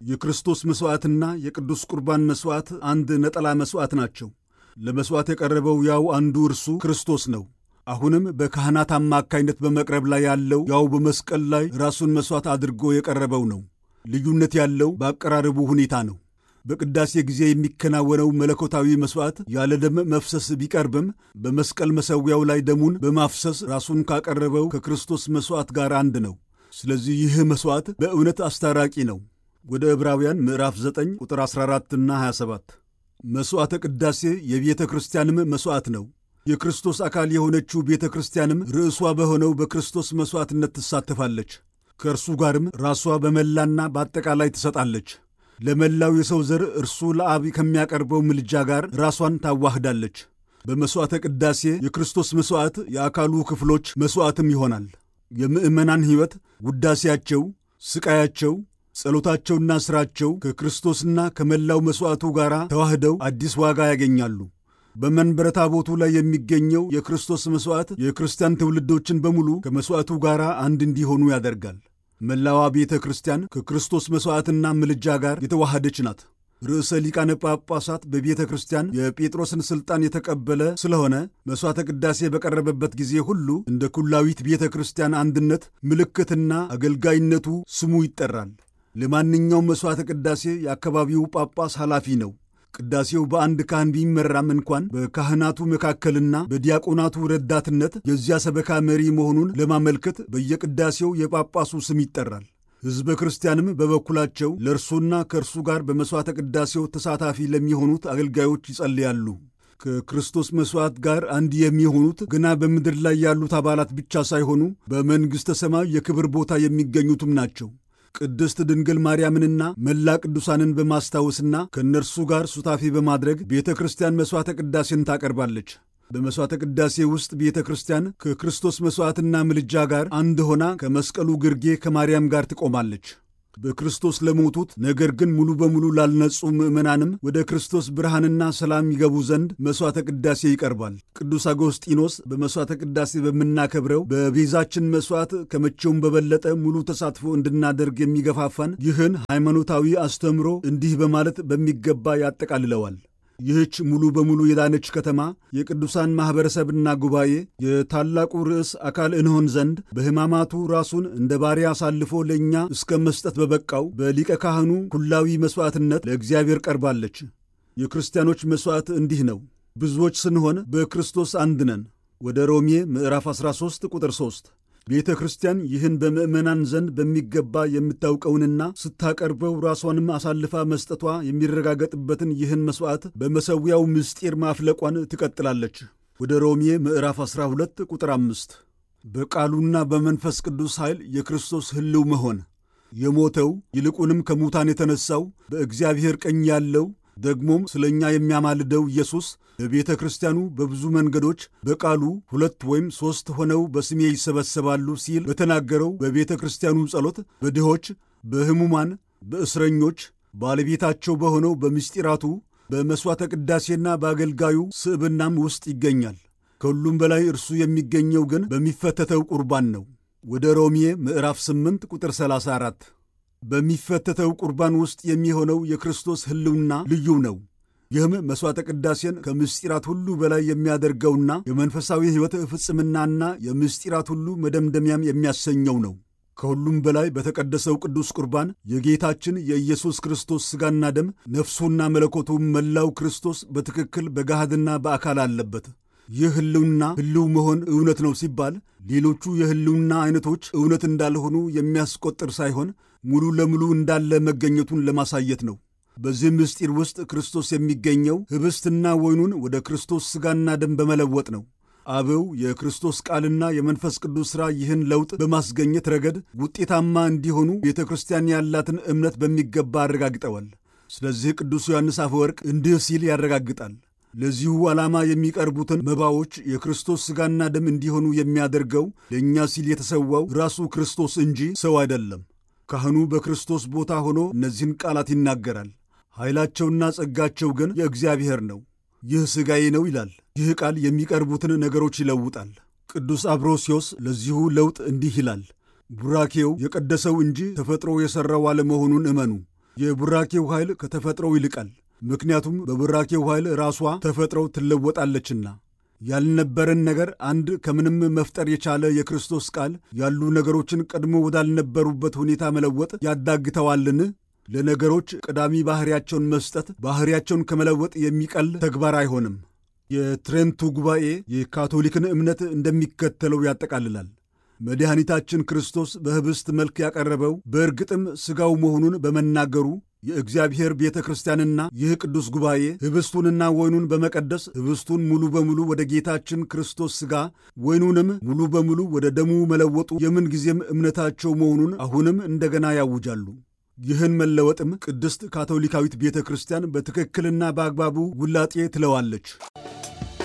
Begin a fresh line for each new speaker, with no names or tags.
የክርስቶስ መሥዋዕትና የቅዱስ ቁርባን መሥዋዕት አንድ ነጠላ መሥዋዕት ናቸው። ለመሥዋዕት የቀረበው ያው አንዱ እርሱ ክርስቶስ ነው። አሁንም በካህናት አማካይነት በመቅረብ ላይ ያለው ያው በመስቀል ላይ ራሱን መሥዋዕት አድርጎ የቀረበው ነው። ልዩነት ያለው በአቀራረቡ ሁኔታ ነው። በቅዳሴ ጊዜ የሚከናወነው መለኮታዊ መሥዋዕት ያለ ደም መፍሰስ ቢቀርብም በመስቀል መሠዊያው ላይ ደሙን በማፍሰስ ራሱን ካቀረበው ከክርስቶስ መሥዋዕት ጋር አንድ ነው። ስለዚህ ይህ መሥዋዕት በእውነት አስታራቂ ነው። ወደ ዕብራውያን ምዕራፍ 9 ቁጥር 14ና 27 መሥዋዕተ ቅዳሴ የቤተ ክርስቲያንም መሥዋዕት ነው። የክርስቶስ አካል የሆነችው ቤተ ክርስቲያንም ርዕሷ በሆነው በክርስቶስ መሥዋዕትነት ትሳተፋለች። ከእርሱ ጋርም ራሷ በመላና በአጠቃላይ ትሰጣለች። ለመላው የሰው ዘር እርሱ ለአብ ከሚያቀርበው ምልጃ ጋር ራሷን ታዋህዳለች። በመሥዋዕተ ቅዳሴ የክርስቶስ መሥዋዕት የአካሉ ክፍሎች መሥዋዕትም ይሆናል። የምዕመናን ሕይወት፣ ውዳሴያቸው፣ ሥቃያቸው፣ ጸሎታቸውና ሥራቸው ከክርስቶስና ከመላው መሥዋዕቱ ጋር ተዋህደው አዲስ ዋጋ ያገኛሉ። በመንበረ ታቦቱ ላይ የሚገኘው የክርስቶስ መሥዋዕት የክርስቲያን ትውልዶችን በሙሉ ከመሥዋዕቱ ጋር አንድ እንዲሆኑ ያደርጋል። መላዋ ቤተ ክርስቲያን ከክርስቶስ መሥዋዕትና ምልጃ ጋር የተዋሃደች ናት። ርዕሰ ሊቃነ ጳጳሳት በቤተ ክርስቲያን የጴጥሮስን ሥልጣን የተቀበለ ስለሆነ መሥዋዕተ ቅዳሴ በቀረበበት ጊዜ ሁሉ እንደ ኩላዊት ቤተ ክርስቲያን አንድነት ምልክትና አገልጋይነቱ ስሙ ይጠራል። ለማንኛውም መሥዋዕተ ቅዳሴ የአካባቢው ጳጳስ ኃላፊ ነው። ቅዳሴው በአንድ ካህን ቢመራም እንኳን በካህናቱ መካከልና በዲያቆናቱ ረዳትነት የዚያ ሰበካ መሪ መሆኑን ለማመልከት በየቅዳሴው የጳጳሱ ስም ይጠራል። ሕዝበ ክርስቲያንም በበኩላቸው ለእርሱና ከእርሱ ጋር በመሥዋዕተ ቅዳሴው ተሳታፊ ለሚሆኑት አገልጋዮች ይጸልያሉ። ከክርስቶስ መሥዋዕት ጋር አንድ የሚሆኑት ገና በምድር ላይ ያሉት አባላት ብቻ ሳይሆኑ በመንግሥተ ሰማይ የክብር ቦታ የሚገኙትም ናቸው። ቅድስት ድንግል ማርያምንና መላ ቅዱሳንን በማስታወስና ከእነርሱ ጋር ሱታፌ በማድረግ ቤተ ክርስቲያን መሥዋዕተ ቅዳሴን ታቀርባለች። በመሥዋዕተ ቅዳሴ ውስጥ ቤተ ክርስቲያን ከክርስቶስ መሥዋዕትና ምልጃ ጋር አንድ ሆና ከመስቀሉ ግርጌ ከማርያም ጋር ትቆማለች። በክርስቶስ ለሞቱት ነገር ግን ሙሉ በሙሉ ላልነጹ ምዕመናንም ወደ ክርስቶስ ብርሃንና ሰላም ይገቡ ዘንድ መሥዋዕተ ቅዳሴ ይቀርባል። ቅዱስ አጎስጢኖስ በመሥዋዕተ ቅዳሴ በምናከብረው በቤዛችን መሥዋዕት ከመቼውም በበለጠ ሙሉ ተሳትፎ እንድናደርግ የሚገፋፋን ይህን ሃይማኖታዊ አስተምሮ እንዲህ በማለት በሚገባ ያጠቃልለዋል። ይህች ሙሉ በሙሉ የዳነች ከተማ የቅዱሳን ማኅበረሰብና ጉባኤ የታላቁ ርዕስ አካል እንሆን ዘንድ በሕማማቱ ራሱን እንደ ባሪያ አሳልፎ ለእኛ እስከ መስጠት በበቃው በሊቀ ካህኑ ኩላዊ መሥዋዕትነት ለእግዚአብሔር ቀርባለች። የክርስቲያኖች መሥዋዕት እንዲህ ነው። ብዙዎች ስንሆን በክርስቶስ አንድ ነን። ወደ ሮሜ ምዕራፍ 13 ቁጥር 3 ቤተ ክርስቲያን ይህን በምዕመናን ዘንድ በሚገባ የምታውቀውንና ስታቀርበው ራሷንም አሳልፋ መስጠቷ የሚረጋገጥበትን ይህን መሥዋዕት በመሠዊያው ምስጢር ማፍለቋን ትቀጥላለች። ወደ ሮሜ ምዕራፍ 12 ቁጥር 5 በቃሉና በመንፈስ ቅዱስ ኃይል የክርስቶስ ሕልው መሆን የሞተው ይልቁንም ከሙታን የተነሣው በእግዚአብሔር ቀኝ ያለው ደግሞም ስለ እኛ የሚያማልደው ኢየሱስ በቤተ ክርስቲያኑ በብዙ መንገዶች በቃሉ ሁለት ወይም ሦስት ሆነው በስሜ ይሰበሰባሉ ሲል በተናገረው በቤተ ክርስቲያኑ ጸሎት በድሆች፣ በሕሙማን፣ በእስረኞች ባለቤታቸው በሆነው በምስጢራቱ በመሥዋዕተ ቅዳሴና በአገልጋዩ ስዕብናም ውስጥ ይገኛል። ከሁሉም በላይ እርሱ የሚገኘው ግን በሚፈተተው ቁርባን ነው። ወደ ሮሜ ምዕራፍ 8 ቁጥር 34 በሚፈተተው ቁርባን ውስጥ የሚሆነው የክርስቶስ ሕልውና ልዩ ነው። ይህም መሥዋዕተ ቅዳሴን ከምስጢራት ሁሉ በላይ የሚያደርገውና የመንፈሳዊ ሕይወት ፍጽምናና የምስጢራት ሁሉ መደምደሚያም የሚያሰኘው ነው። ከሁሉም በላይ በተቀደሰው ቅዱስ ቁርባን የጌታችን የኢየሱስ ክርስቶስ ሥጋና ደም ነፍሱና መለኮቱም መላው ክርስቶስ በትክክል በገሃድና በአካል አለበት። ይህ ሕልውና ሕልው መሆን እውነት ነው ሲባል ሌሎቹ የሕልውና ዐይነቶች እውነት እንዳልሆኑ የሚያስቆጥር ሳይሆን ሙሉ ለሙሉ እንዳለ መገኘቱን ለማሳየት ነው። በዚህ ምስጢር ውስጥ ክርስቶስ የሚገኘው ኅብስትና ወይኑን ወደ ክርስቶስ ሥጋና ደም በመለወጥ ነው። አበው የክርስቶስ ቃልና የመንፈስ ቅዱስ ሥራ ይህን ለውጥ በማስገኘት ረገድ ውጤታማ እንዲሆኑ ቤተ ክርስቲያን ያላትን እምነት በሚገባ አረጋግጠዋል። ስለዚህ ቅዱስ ዮሐንስ አፈወርቅ እንዲህ ሲል ያረጋግጣል። ለዚሁ ዓላማ የሚቀርቡትን መባዎች የክርስቶስ ሥጋና ደም እንዲሆኑ የሚያደርገው ለእኛ ሲል የተሰዋው ራሱ ክርስቶስ እንጂ ሰው አይደለም። ካህኑ በክርስቶስ ቦታ ሆኖ እነዚህን ቃላት ይናገራል። ኃይላቸውና ጸጋቸው ግን የእግዚአብሔር ነው። ይህ ሥጋዬ ነው ይላል። ይህ ቃል የሚቀርቡትን ነገሮች ይለውጣል። ቅዱስ አብሮስዮስ ለዚሁ ለውጥ እንዲህ ይላል። ቡራኬው የቀደሰው እንጂ ተፈጥሮ የሠራው አለመሆኑን እመኑ። የቡራኬው ኃይል ከተፈጥሮው ይልቃል። ምክንያቱም በቡራኬው ኃይል ራሷ ተፈጥሮው ትለወጣለችና። ያልነበረን ነገር አንድ ከምንም መፍጠር የቻለ የክርስቶስ ቃል ያሉ ነገሮችን ቀድሞ ወዳልነበሩበት ሁኔታ መለወጥ ያዳግተዋልን? ለነገሮች ቀዳሚ ባሕርያቸውን መስጠት ባሕርያቸውን ከመለወጥ የሚቀል ተግባር አይሆንም። የትሬንቱ ጉባኤ የካቶሊክን እምነት እንደሚከተለው ያጠቃልላል። መድኃኒታችን ክርስቶስ በኅብስት መልክ ያቀረበው በእርግጥም ሥጋው መሆኑን በመናገሩ የእግዚአብሔር ቤተ ክርስቲያንና ይህ ቅዱስ ጉባኤ ኅብስቱንና ወይኑን በመቀደስ ኅብስቱን ሙሉ በሙሉ ወደ ጌታችን ክርስቶስ ሥጋ ወይኑንም ሙሉ በሙሉ ወደ ደሙ መለወጡ የምንጊዜም እምነታቸው መሆኑን አሁንም እንደገና ያውጃሉ። ይህን መለወጥም ቅድስት ካቶሊካዊት ቤተ ክርስቲያን በትክክልና በአግባቡ ውላጤ ትለዋለች።